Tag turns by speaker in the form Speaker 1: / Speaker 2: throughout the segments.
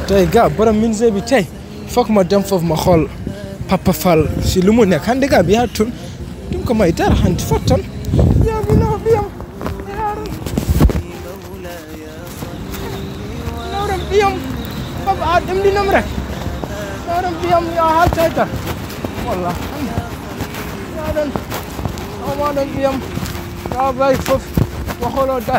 Speaker 1: tey gars borom ministère bi tey foog ma dem foofu ma xool Papa Fall si lu mu nekk hande gars bi yaa tun dum ko may dara hande fotton yaa bi no biyam nawram biyam Papa a ɗemɗinom rek nawram biyam ya haltay tan walla yaɗon omaɗon biyam ya bay fof waxolo dar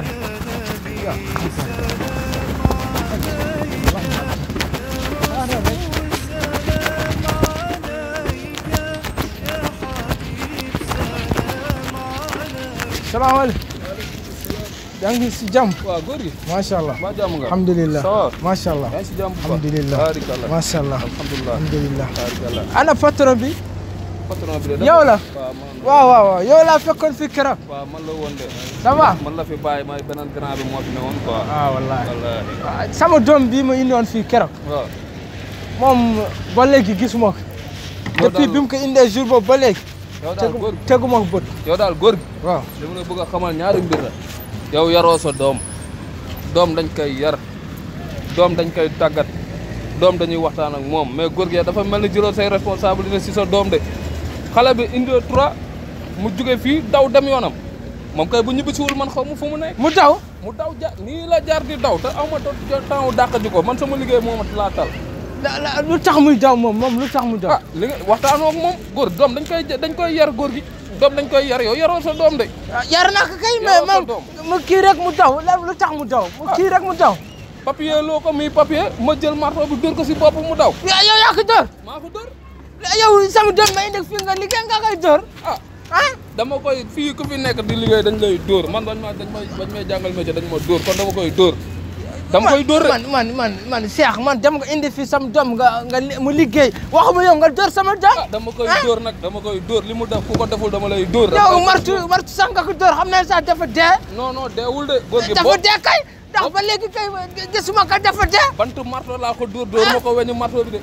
Speaker 1: salaamaaleykum yaa ngi si jàmm
Speaker 2: waaw góor gi
Speaker 1: macha allah
Speaker 2: maa jàmm nga
Speaker 1: alhamdulilah
Speaker 2: ça va
Speaker 1: macha allah
Speaker 2: yaa ngi si jàmm bu baax
Speaker 1: alhamdulilah
Speaker 2: baarikàlla
Speaker 1: macha allah
Speaker 2: alhamdulilah
Speaker 1: alhamdulilah
Speaker 2: baarikàlla
Speaker 1: ana patron bi
Speaker 2: patron bi de
Speaker 1: yow la
Speaker 2: waaw man
Speaker 1: waaw waaw waaw yow laa fekkoon fi keroog
Speaker 2: waaw man la woon de
Speaker 1: ça va
Speaker 2: man la fi bàyyi may beneen grand bi moo fi ne woon quoi
Speaker 1: ah wallahi
Speaker 2: wallaahi
Speaker 1: ah, sama doom bii ma indiwoon fii keroog
Speaker 2: waaw
Speaker 1: moom ba léegi gisuma ko
Speaker 2: Yow
Speaker 1: depuis
Speaker 2: daal-
Speaker 1: bi mu ko indee jour boobu ba léegi
Speaker 2: yow daal
Speaker 1: tegu
Speaker 2: góor gi
Speaker 1: teguma ko bët
Speaker 2: yow daal góor gi
Speaker 1: waaw
Speaker 2: li ma la bëgg a xamal ñaari mbir la yow yaroo sa doom doom dañ koy yar doom dañ koy tàggat doom dañuy waxtaan ak moom mais góor gi dafa mel ni jëloo say responsabilité si sa doom de xale bi indi trois mu jóge fii daw dem yoonam moom kay bu ñibbisiwul man xaw ma fu mu nekk
Speaker 1: mu taw
Speaker 2: mu daw ja nii la jaar di daw te aw ma temps dàq ji ko man sama liggéey moo ma laa tal
Speaker 1: la- la- lu tax muy daw moom moom lu tax mu daw
Speaker 2: ah li nga waxtaanoo ak moom góor doom dañ koy dañ koy yar góor gi doom dañ koy yar yow yaroo sa doom de
Speaker 1: Ah, yar naa ko kay mais
Speaker 2: Yaroo sa
Speaker 1: moom
Speaker 2: doom.
Speaker 1: mu kii rek mu daw la- lu tax mu daw mu kii rek mu daw
Speaker 2: papier loo ko muy papier ma jël marteau bi dóor ko si bopp mu daw
Speaker 1: yow yow yaa ko dóor
Speaker 2: maa ko dóor
Speaker 1: yow sama doom ma indi fii nga liggéey nga koy dóor
Speaker 2: ah
Speaker 1: ah
Speaker 2: dama koy fii ku fi nekk di liggéey dañ lay dóor man dañ ma dañ may dañ may jàngal métier dañ ma dóor kon dama koy dóor dama koy dóor rek
Speaker 1: man man man man Cheikh man dem nga indi fii sama doom nga nga li- mu liggéey waxuma yow nga dóor sama doom
Speaker 2: ah dama koy dóor nag dama koy dóor li mu def ku ko deful dama lay dóor
Speaker 1: yow martu martu sax nga ko dóor xam ne sax dafa dee
Speaker 2: non non deewul de góor gi
Speaker 1: dafa
Speaker 2: boo
Speaker 1: dee kay ndax ba léegi kay gisuma ko dafa dee
Speaker 2: bantu marteau laa ko dóor dóor ma ko weñu marteau bi de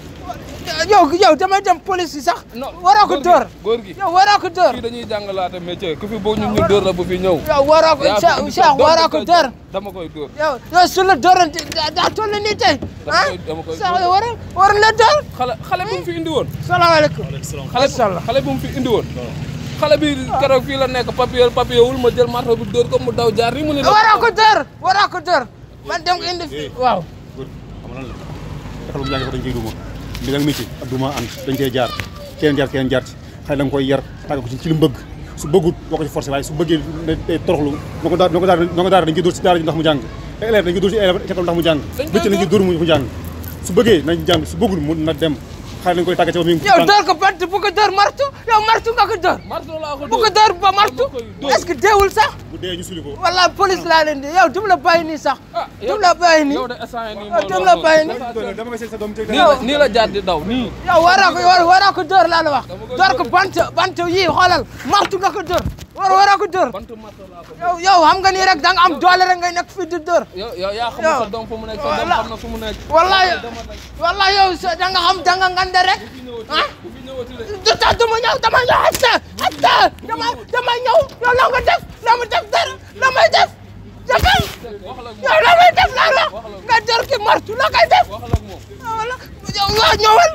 Speaker 1: yow yow damay dem police yi sax
Speaker 2: non
Speaker 1: waroo ko
Speaker 2: góor gi-
Speaker 1: dóor
Speaker 2: góor gi
Speaker 1: yow waroo ko dóor
Speaker 2: fii dañuy jàngalaate métier ku fi boo ñun ñu dóor la bu fi ñëw
Speaker 1: yow waroo ko
Speaker 2: yaa fi
Speaker 1: Cheikh
Speaker 2: indi sa
Speaker 1: Cheikh
Speaker 2: doom
Speaker 1: waroo
Speaker 2: di
Speaker 1: ko
Speaker 2: ko-
Speaker 1: dóor
Speaker 2: dama koy dóor
Speaker 1: yow yow su la dóoroon daa daa toll nii tey
Speaker 2: Dama
Speaker 1: ah
Speaker 2: koy- dama koy
Speaker 1: Cheikh
Speaker 2: dóor.
Speaker 1: yow war war la dóor
Speaker 2: xale xale bu mu fi indi woon
Speaker 1: salaamaaleykum
Speaker 2: xale
Speaker 1: Macha Allah.
Speaker 2: xale bu mu fi indi woon xale bi keroog fii la nekk papier papier wul ma jël marteau bi dóor ko mu daw jaar ni mu ne
Speaker 1: waroo ko dóor waroo ko dóor man dem ko indi fii waaw
Speaker 3: góor xam nga lan la defal bu jàng ko dañ koy duma li nga métier ak duma ànd dañ koy jaar keneen jaar keneen jaar ci xëy da nga koy yar tàgg ko ci ci li mu bëgg su bëggut boo ko ci forcé waaye su bëggee day toroxlu na ko daal na ko daal na ko daal dañ koy dóor ci daara ji ndax mu jàng élève dañ koy dóor ci élève école ndax mu jàng
Speaker 2: Dañ koy
Speaker 3: métier dañ koy dóor mu jàng su bëggee nañ jàng su bëggul mu na dem xëy dañ koy tàggat ci ba mi ngi
Speaker 1: yow dóor ko bant bu ko dóor martu yow martu nga ko dóor
Speaker 2: marteau laa ko
Speaker 1: bu ko dóor ba martu
Speaker 2: Dama koy dóor.
Speaker 1: est-ce que deewul sax
Speaker 3: bu dee ñu suli ko
Speaker 1: wala police laa leen di yow dum la bàyyi nii sax
Speaker 2: ah
Speaker 1: dum la bàyyi nii
Speaker 2: yow de instant yii nii
Speaker 1: Ah, dem la bàyyi ni.
Speaker 3: dama koy seet sa doom
Speaker 2: nii la nii la jaar di daw nii
Speaker 1: yow waroo ko war waroo ko dóor laa la wax
Speaker 2: Dama koy
Speaker 1: dóor ko
Speaker 2: dóor.
Speaker 1: bant bant yii xoolal martu nga ko dóor war waroo ko dóor
Speaker 2: bantu marteau laa ko
Speaker 1: yow yow xam nga nii rek da nga am doole rek ngay nekk fii di dóor
Speaker 2: yow yow yaa xam
Speaker 1: Yow.
Speaker 2: sa doom fu mu nekk sa doom
Speaker 1: Voilà.
Speaker 2: xam na fu mu nekk
Speaker 1: wallahi
Speaker 2: dama rek
Speaker 1: wallahi yow sa- da nga xam da nga ngande rek
Speaker 2: bu fi ñëwati
Speaker 1: ah
Speaker 2: bu fi ñëwati de
Speaker 1: du tax du ma ñëw dama ñëw hatta hatta dama dama ñëw yow la nga def la ma def dara la may def defal
Speaker 2: wax la ak moom
Speaker 1: yow la may def laa la nga dóor ki martu la koy def
Speaker 2: wax la ak moom
Speaker 1: wala yow waa ñëwal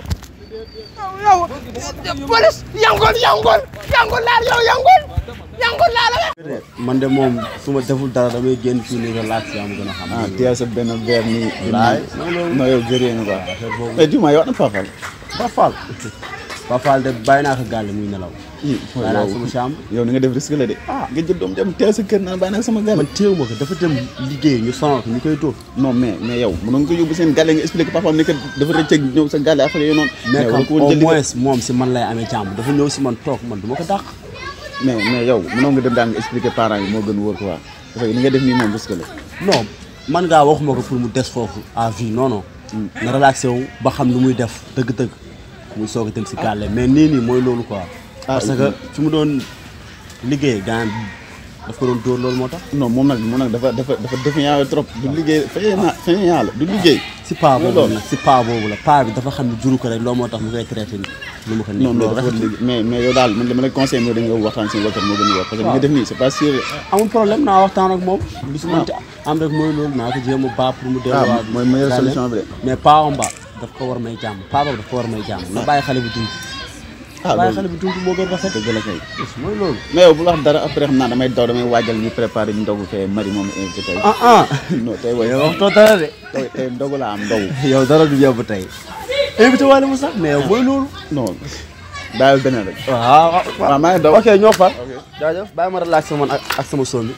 Speaker 1: yow yow police yangol yangol yangol laal yow yangol yangol laal la
Speaker 4: man de moom su ma deful dara damay génn fii nii relax yaa ma gën a xam.
Speaker 5: ah tiyal sa benn verre nii.
Speaker 4: Laay.
Speaker 5: non yow gëree nga quoi.
Speaker 4: affaire boobu
Speaker 5: mais dis-moi yow ana Fafal.
Speaker 4: Fafal Fafal de bàyyi naa ko gàlle muy nelaw.
Speaker 5: ii
Speaker 4: bàyyi naa ko sama chambre.
Speaker 5: yow ni nga def risque la de. ah nga jël doom dem teel sa kër naan bàyyi naa sama gàll.
Speaker 4: man téew ma ko dafa dem liggéey ñu sonal ko ñu koy tóor.
Speaker 5: non mais mais yow mënoon nga ko yóbbu seen gàlle nga expliqué papaam ni que dafa rëcc ak ñëw sa gàlle affaire yooyu noonu.
Speaker 4: mais
Speaker 5: war
Speaker 4: comme
Speaker 5: ko woon
Speaker 4: au
Speaker 5: jël liggéey.
Speaker 4: moins moom si man lay amee jàmm dafa ñëw si man toog man du ma ko dàq.
Speaker 5: mais mais yow mënoon nga dem daal nga expliqué parents yi moo gën wóor quoi. parce que ni nga def nii moom risque la.
Speaker 4: non man ngaa waxuma ko pour mu des foofu à vie non non. na relaxé wu ba xam lu muy def dëgg-dëgg muy soog a dem si gàlle mais nii nii mooy loolu quoi. parce que fi mu doon liggéey gaan daf ko doon dóor loolu moo tax.
Speaker 5: non moom nag moom nag dafa dafa dafa défiant trop du liggéey fayee naa fayee naa la du liggéey.
Speaker 4: si paa
Speaker 5: Mooy
Speaker 4: boobu
Speaker 5: loolu.
Speaker 4: nag si paa boobu la paa bi dafa xam ne juru ko rek loolu moo tax mu koy traité ni lu ma ko
Speaker 5: non
Speaker 4: nii
Speaker 5: mais
Speaker 4: loolu
Speaker 5: dafa war
Speaker 4: rafetul
Speaker 5: liggéey mais mais yow daal man dama lay conseillé mooy da nga waxtaan seen wakkat moo gën a wóor parce que li nga def nii c'est pas sûr.
Speaker 4: amul problème naa waxtaan ak moom lu si mënti am rek mooy loolu naa ko jéem a baax pour mu
Speaker 5: ah
Speaker 4: delluwaat
Speaker 5: mooy meilleure solution bi de
Speaker 4: mais paawam ba daf ko war may jàmm paawam daf ko war may jàmm na bàyyi xale bi dund
Speaker 5: ah
Speaker 4: bàyyi
Speaker 5: loolu
Speaker 4: xale bi dund moo gën rafet
Speaker 5: dëgg la kay
Speaker 4: mooy loolu
Speaker 5: mais yow bu la wax dara après xam naa damay daw damay waajal ñu préparé ñu ndogu fee mari moom invité tey
Speaker 4: ah ah
Speaker 5: non tey way
Speaker 4: yow waxtoo dara de
Speaker 5: tey tey ndogu la am ndogu
Speaker 4: yow dara du yóbbu tey invité wàlle mu sax mais yow mooy loolu
Speaker 5: non bàyyil beneen rek
Speaker 4: waaw
Speaker 5: waaw maa ngi daw
Speaker 4: ok ñoo far jaajëf bàyyi ma relaxé man ak ak sama son bi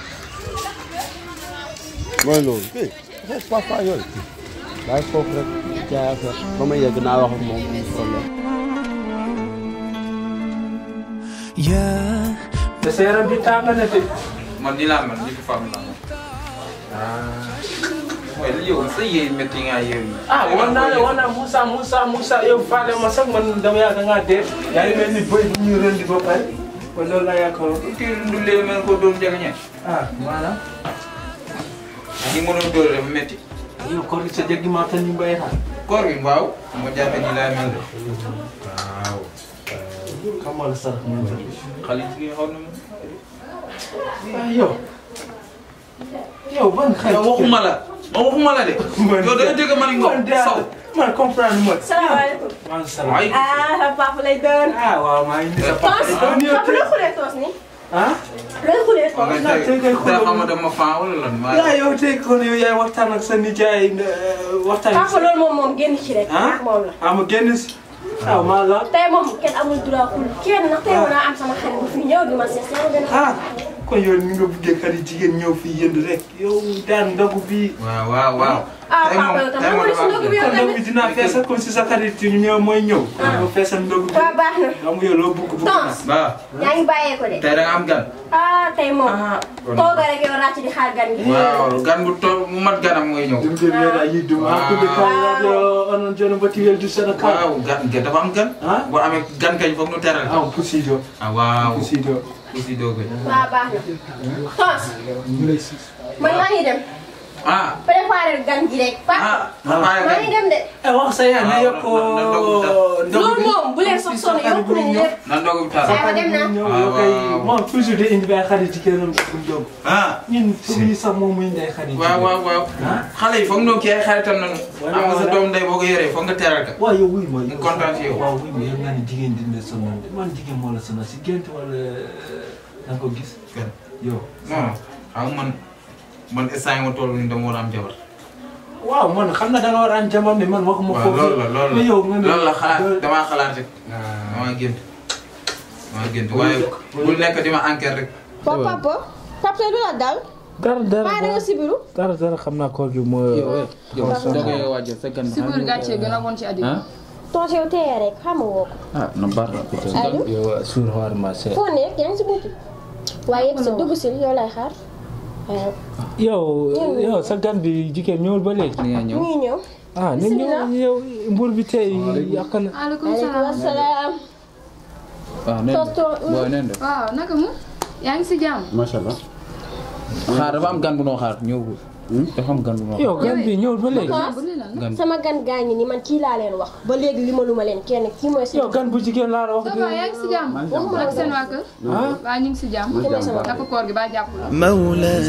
Speaker 4: mooy loolu kii foofu papa yooyu bàyyi foofu rek jaay affaire ba may yegg naa wax ak moom problème
Speaker 1: te sa yaram bi tàng na de.
Speaker 6: man nii laa mel ni ko femme laa mooy li yow sa yéen métti nga yow yi.
Speaker 1: ah wan naa la wan naa Moussa Moussa Moussa yow faale ma sax man dama yaakaar da ngaa dee. yaa ngi mel ni bëy bu ñuy rëndi ba pare. kon loolu laa yaakaaroon.
Speaker 6: kii ndullee mel ko doon jege ñe.
Speaker 1: ah maanaam.
Speaker 6: ni ma doon dóor dafa métti.
Speaker 1: yow koor gi sa jéggi maa tan ñu mbay xaar.
Speaker 6: koor gi waaw. ma jàppe nii laa mel de.
Speaker 1: xamal sarax ñu ngi
Speaker 6: xale jigéen xaw na ma.
Speaker 1: ah yow. yow ban xel.
Speaker 6: yow waxuma la. ma waxuma la de. yow da nga dégg man
Speaker 1: man
Speaker 6: nga
Speaker 1: daal
Speaker 6: saw.
Speaker 1: man comprendre ma.
Speaker 7: salaamaaleykum.
Speaker 1: man salaam.
Speaker 6: ay
Speaker 7: ah papa lay doon.
Speaker 1: ah waaw maa ngi nii sa papa.
Speaker 7: toos
Speaker 1: ah nii
Speaker 7: papa looy xulee toos ni
Speaker 1: ah.
Speaker 7: looy xulee
Speaker 6: ma
Speaker 7: toos.
Speaker 6: nga
Speaker 1: naa tey kay
Speaker 6: tey tey xam nga dama fan wala lan. maa
Speaker 1: yaa yow tey kon yow yaay waxtaan ak sa nijaay waxtaan.
Speaker 7: papa loolu moom moom génn ci rek.
Speaker 1: ah
Speaker 7: ak moom la.
Speaker 1: ah ma génn si. ah maa la.
Speaker 7: tey moom kenn amul droit xul kenn ndax tey mën naa am sama xarit bu fi ñëw di ma seet si yow gën a.
Speaker 1: ah kon yow ni nga buggee xarit jigéen ñëw fii yënd rek yow daan ndogu bii.
Speaker 6: waaw waaw waaw.
Speaker 7: ah
Speaker 6: tey
Speaker 7: papa
Speaker 6: moom
Speaker 7: yow tam
Speaker 6: tey
Speaker 7: ma
Speaker 6: moom
Speaker 7: ne si ndogu bi yow
Speaker 1: kon ndogu
Speaker 7: tamit.
Speaker 1: bi dinaa feesal comme si sa xarit yu ñëw mooy ñëw. nga feesal ndogu bi.
Speaker 7: waaw baax na.
Speaker 1: xam nga yow loo bugg bugg naa.
Speaker 7: toos
Speaker 6: waaw.
Speaker 7: yaa ngi bàyyee ko de.
Speaker 6: tey da nga am gan.
Speaker 7: ah tey moom.
Speaker 6: kon-
Speaker 7: tooga rek yow ràcc di xaar gan gi.
Speaker 6: waaw gan bu to mu mat ganam mooy ñëw.
Speaker 1: Dum de mera yiddu ma ko de kala yo onon jono bati weldu sana kala.
Speaker 6: waaw gan gan dafa am gan.
Speaker 1: Ah?
Speaker 6: boo amee gan kañ foog nu teral.
Speaker 1: Ah pusido.
Speaker 6: ah waaw.
Speaker 1: Pusido.
Speaker 6: aussi doo koy.
Speaker 7: waaw baax na. toos man maa ngi dem.
Speaker 6: ah.
Speaker 7: préparer gan gi rek. papa
Speaker 6: ah. ah
Speaker 7: maa ngi dem de.
Speaker 1: Eh wax sa yaa ne
Speaker 6: Ah,
Speaker 1: yokko
Speaker 6: na- na ndogu bi
Speaker 7: loolu moom bu leen sox sonn yokku nañu lépp.
Speaker 6: na ndogu bi tar.
Speaker 7: Aywa dem na.
Speaker 1: Yow kay moom toujours de indi bay xarit ci këram bu ndog.
Speaker 6: ah.
Speaker 1: Ñun suñu sax moom muy ndey xarit.
Speaker 6: waaw waaw waaw. xale yi foog ñu kii ay xaritam nañu.
Speaker 1: Wala,
Speaker 6: am nga sa
Speaker 1: wala.
Speaker 6: doom ndey boo ko yoree foog nga teral ka.
Speaker 1: waaw yow wuy ma
Speaker 6: mu kontaan ci yow.
Speaker 1: waaw wuy ma yow nga ne jigéen dina sonal de man jigéen moo la sonal si gént wala da nga ko gis
Speaker 6: Gan.
Speaker 1: yow
Speaker 6: non xam nga man man instant yi ma toll nii dama war a am jabar.
Speaker 1: waaw man xam na da nga war a am jamono mais man waxuma
Speaker 6: waaw
Speaker 1: foofu
Speaker 6: loolu la loolu
Speaker 1: mais
Speaker 6: la
Speaker 1: yow nga ne
Speaker 6: loolu la xalaat damaa xalaat rek. damaa gént. damaa gént waaye bul nekk di ma enquête rek.
Speaker 7: papa papa papa tey du la dal.
Speaker 1: dara dara
Speaker 7: maa da nga sibiru.
Speaker 1: dara dara xam naa koor gi moo
Speaker 2: yow da ngay waajal sa gan.
Speaker 8: si biir gàcce gën a bon ci àddina.
Speaker 2: ah
Speaker 7: tos yow teye rek xam nga woo ko.
Speaker 2: ah na baax na.
Speaker 7: allo
Speaker 1: yow suur xoor ma se
Speaker 7: foo nekk yaa ngi si buntu. waaye yegg sa dugg si yow lay xaar. waaw
Speaker 1: yow yow sa gan bi jigéen ñëwul ba léegi
Speaker 2: ni nga ñëw.
Speaker 7: ñu ngi ñëw.
Speaker 1: ah ni ñëw yow mbur bi tey yàq na
Speaker 8: maaleykum
Speaker 7: maaleykum
Speaker 8: salaam.
Speaker 7: salaam.
Speaker 2: waaw nee
Speaker 7: tos
Speaker 2: na
Speaker 7: tos.
Speaker 2: booy nee na
Speaker 8: waaw naka mu yaa ngi si jàmm.
Speaker 5: macha allah
Speaker 2: xaar dafa am gan bu noo xaar ñëwul. dafa am gan bu noo xaar.
Speaker 1: yow gan bi ñëwul ba léegi
Speaker 8: bu lii lan la.
Speaker 2: gan
Speaker 7: sama gan gaa ngi ni man kii laa leen wax. ba léegi li ma lu ma leen kenn kii mooy
Speaker 1: yow
Speaker 7: sama.
Speaker 1: gan bu jigéen laa la wax
Speaker 8: ça
Speaker 1: de
Speaker 8: va yaa ngi si jàmm.
Speaker 7: waxuma la
Speaker 8: ak seen waa kër.
Speaker 1: ah
Speaker 8: waa ñu ngi si jàmm.
Speaker 7: kii mooy sama.
Speaker 8: naka koor gi ba jàpp la.
Speaker 9: مولاي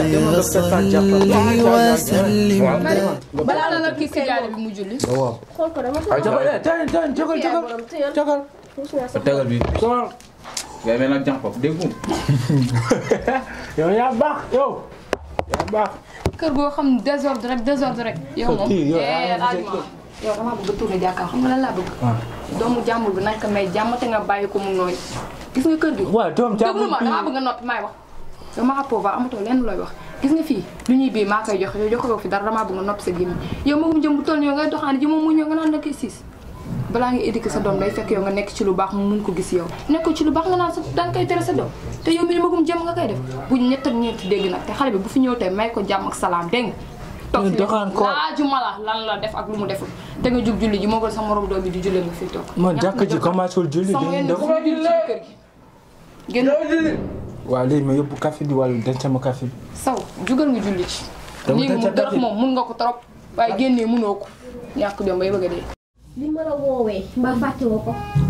Speaker 9: صل وسلم
Speaker 8: balaa la la kii si gaale bi mu julli.
Speaker 7: xool ko dama ko.
Speaker 1: jogal eh tan tan jogal jogal
Speaker 7: borom tëyal.
Speaker 1: jogal
Speaker 7: puus naa sax.
Speaker 2: tegal bi.
Speaker 1: jogal
Speaker 2: ngay mel nag jànq dégg nga.
Speaker 1: yow yaa baax yow yaa baax
Speaker 8: kër goo xam ne désordre rek désordre rek. yow moom
Speaker 1: kii yow
Speaker 8: eh
Speaker 1: yaa
Speaker 8: laaj ma. yow damaa bëgg a tourné jàkkaar xam nga lan laa bëgg. doomu jàmbur bi nañ ko may jàmm te nga bàyyi ko mu nooy. gis nga kër gi.
Speaker 1: waaw doom
Speaker 8: déglu
Speaker 1: jàmm
Speaker 8: ma damaa bëgg a noppi maay wax dama xappoo ba amatoo lenn looy wax gis nga fii lu ñuy bii maa koy joxe yow joxe fi dara damaa bëgg nga noppi sa gémmiñ yow moom jëm bu toll nii yow ngay doxaani ji moom mu ñëw nga naan la koy siis balaa nga éduquer sa doom day fekk yow nga nekk ci lu baax mu mun ko gis yow nekk ci lu baax nga naan sa danga koy tere sa doom te yow mi ni magum jëm nga koy def bu ñett ak ñeenti dégg nag te xale bi bu fi ñëw tey may ko jàmm ak salaam dégg nga toog fi
Speaker 1: doxaan ko.
Speaker 8: laajuma la lan la def ak lu mu deful te nga jug julli ji moo gën sa morom doom bi di julli nga fi toog
Speaker 1: man
Speaker 8: ñàkk
Speaker 1: jàkk
Speaker 8: nga
Speaker 1: ji
Speaker 8: jot.
Speaker 1: commencé wul julli
Speaker 8: sama
Speaker 1: dañuy
Speaker 8: yenn
Speaker 1: def
Speaker 8: fu julli ci kër gi génn
Speaker 1: waaw léegi ma yóbbu café bi wala denc ma café bi
Speaker 8: saw jugal nga julli ci
Speaker 1: Dama
Speaker 8: lii mu
Speaker 1: tëj a
Speaker 8: dërëx
Speaker 1: tëj.
Speaker 8: moom mun nga ko trop waaye génnee munoo ko ñàkk jom bay bëgg a dee
Speaker 7: li ma la woowee mbaa fàtte woo ko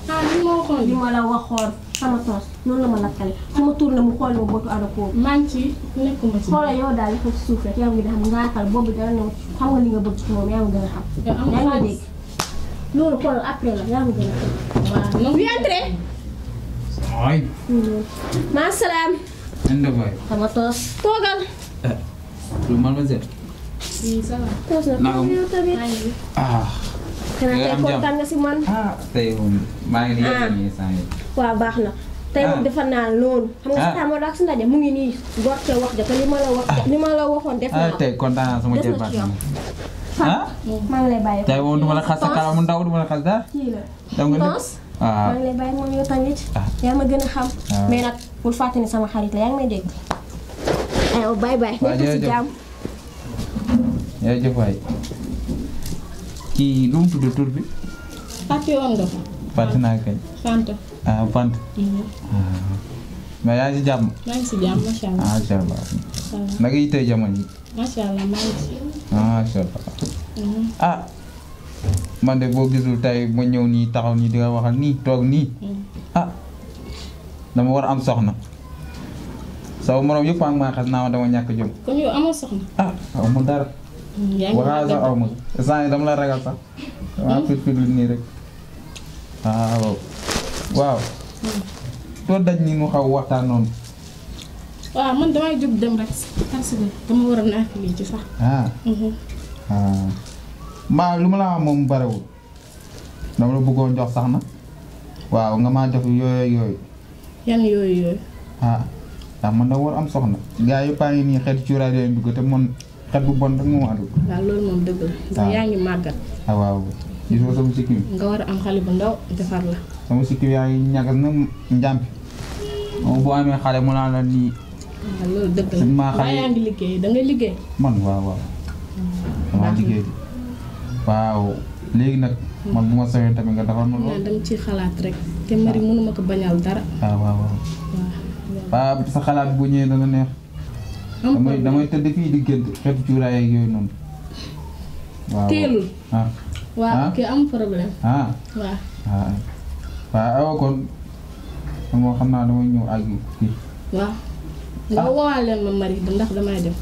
Speaker 7: ah li ma waxoon li ma la waxoon sama toos noonu la ma lakkale su ma tourné mu xool ma botu ada koobu
Speaker 9: maa ngi ci nekkuma ci.
Speaker 7: xoolal yow daal dafa ci suuf rek yaa ngi gën a xam ngaaxal boobu dara ne xam nga li nga bëgg ci moom yaa ngi gën a xam
Speaker 9: yow am
Speaker 7: yaa ngi
Speaker 9: xaalis.
Speaker 7: dégg loolu xoolal après la yaa ngi gën a xam
Speaker 9: waaw non.
Speaker 7: oui entré
Speaker 6: ay
Speaker 7: maa salaam
Speaker 6: inde boy
Speaker 7: sama toos toogal
Speaker 6: lu mademoiselle
Speaker 9: oui ça va.
Speaker 7: toos na
Speaker 6: Naka mu-
Speaker 7: yow tamit
Speaker 6: ah
Speaker 7: xanaa
Speaker 6: Nga
Speaker 7: tey
Speaker 6: am jàmm.
Speaker 7: kontaan nga si man
Speaker 6: ah tey moom maa ngi nii
Speaker 7: Ah.
Speaker 6: yegg nii saa yi
Speaker 7: waaw baax na tey moom
Speaker 6: Ah.
Speaker 7: defar naa loolu xam nga
Speaker 6: Ah.
Speaker 7: si xam nga daal si ndaje mu ngi nii gorte wax ja te li ma la wax li ma la waxoon def
Speaker 6: ah
Speaker 7: naa ko
Speaker 6: tey kontaan naa sama
Speaker 7: Des na
Speaker 6: jërbaat
Speaker 7: ci yow.
Speaker 6: ah
Speaker 7: maa ngi lay bàyyi
Speaker 6: tey moom duma la xas sa kanam mu ndaw duma la xas dara
Speaker 7: kii la
Speaker 6: dem nga
Speaker 7: Tons
Speaker 6: ah
Speaker 7: maa ngi lay bàyyi moom yow tamit yaa ma gën a xam
Speaker 6: Ah.
Speaker 7: mais nag bul fàtte ni sama xarit la yaa ngi may dégg aywa bye bye
Speaker 6: Waaw,
Speaker 7: nekk si
Speaker 6: jërëjëf.
Speaker 7: jàmm
Speaker 6: jërëjëf waay kii lu mu tudd tur bi
Speaker 9: fàtte woon nga fa.
Speaker 6: fàtte naa kañ
Speaker 9: Fanta.
Speaker 6: ah Fant mais yaa ngi si jàmm
Speaker 9: maa ngi si jàmm macha allah.
Speaker 6: ah macha allah
Speaker 9: ça va
Speaker 6: naka yi tey jamono yi
Speaker 9: macha allah maa ngi si.
Speaker 6: ah macha allah ah man de boo gisul tey ma ñëw nii taxaw nii di nga waxal nii toog nii ah dama war a am soxna sama morom yëpp a ngi maa xas naa ma dama ñàkk jom
Speaker 9: kon yow amoo soxna.
Speaker 6: ah aw ma dara
Speaker 9: yaa ngi
Speaker 6: waxaa sax aw ma saa yi dama la ragal sax dama fit fit lu nii rek waaw waaw soo daj ni mu xaw waxtaan noonu
Speaker 9: waaw man damay jóg dem rek parce que dama war a naaf lii ci sax.
Speaker 6: ah ah mbaa lu ma la wax moom barewul dama la bëggoon jox sax na waaw nga maa jox yooyu yooyu
Speaker 9: yan yooyu yooyu.
Speaker 6: ah ndax man da war am soxna gaa yi paa ngi nii xeet cuuraay leen dugg te man xet bu bon rek moo ma dugg
Speaker 9: waaw loolu moom dëgg la. ndax
Speaker 6: Ah.
Speaker 9: yaa ngi màggat.
Speaker 6: ah waaw gisoo sama sikkim
Speaker 9: nga war a am xale bu ndaw defar la.
Speaker 6: sama sikkim yaa ngi ñagas na njàmpi moom boo amee xale mu naan la nii
Speaker 9: waaw loolu dëgg la.
Speaker 6: Suñ maa xale-
Speaker 9: waaye yaa ngi liggéey da ngay liggéey.
Speaker 6: man waaw waaw dama
Speaker 9: baax na.
Speaker 6: liggéey di waaw léegi nag man bu ma sañoon tamit nga defal ma
Speaker 9: naa
Speaker 6: loolu
Speaker 9: dem ci xalaat rek. te mari mënuma ko bañal dara.
Speaker 6: waaw waaw waaw
Speaker 9: waaw
Speaker 6: waaw sa xalaat bu ñëwee dana neex
Speaker 9: am
Speaker 6: damay
Speaker 9: problème.
Speaker 6: damay tëdd fii di gént xeetu cuuraay ak yooyu noonu waaw
Speaker 9: teelul.
Speaker 6: ah
Speaker 9: waaw
Speaker 6: Ah.
Speaker 9: ok am problème.
Speaker 6: ah
Speaker 9: waaw.
Speaker 6: ah waaw awa kon moo xam naa damay ñëw àgg fii
Speaker 9: waaw. nga woowaal leen ma mari ndax damay dem.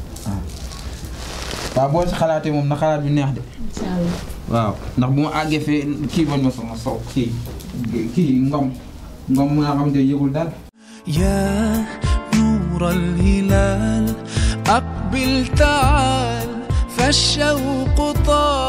Speaker 6: waaw boo si xalaatee moom na xalaat bi neex de
Speaker 9: incha allah.
Speaker 6: waaw ndax bu ma àggee fee kii bañ ma sama sow kii kii ngom ngom mu nga xam ne yëgul dara
Speaker 10: يا نور الهلال أقبل تعال فالشوق طال